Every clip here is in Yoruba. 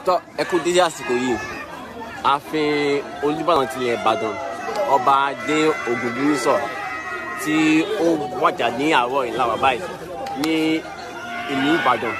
tọ́ ẹ kú dédé àsìkò yìí ààfin olùbàdàn tilẹ̀ ìbàdàn ọba adé ògúngúnnísọ̀ tí ó wàjà ní àárọ̀ ìlàwà báyìí ní ìlú ìbàdàn.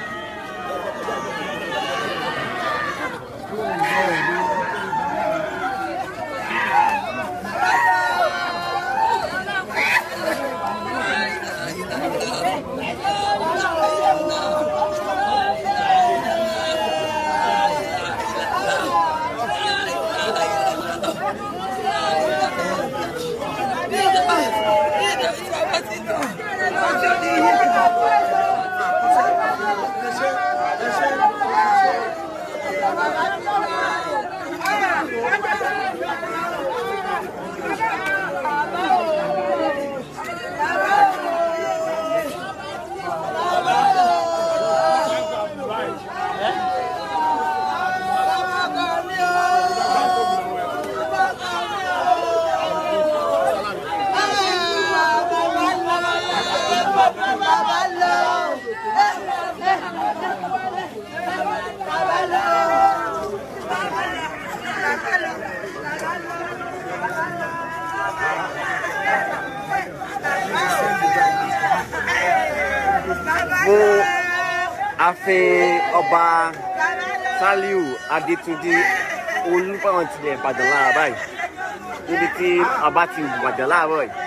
fún ààfin ọba saliu adétúnjì olùbàdàn tilẹ̀ ìbàdàn lára báyìí níbi tí ọba ti wàjà láàárọ̀ yìí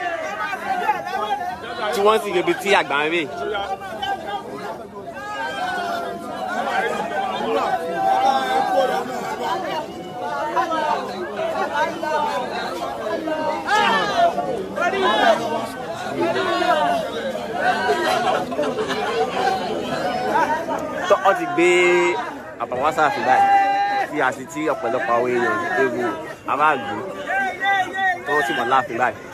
tí wọ́n sì rebi tí àgbà ń rè. tọ́ ọ ti gbé àbàwọ́n sáàfin báyìí tí a sì tí ọ̀pọ̀lọpọ̀ àwọn èèyàn ewu aráàlú tó sì mọ̀ láàfin báyìí.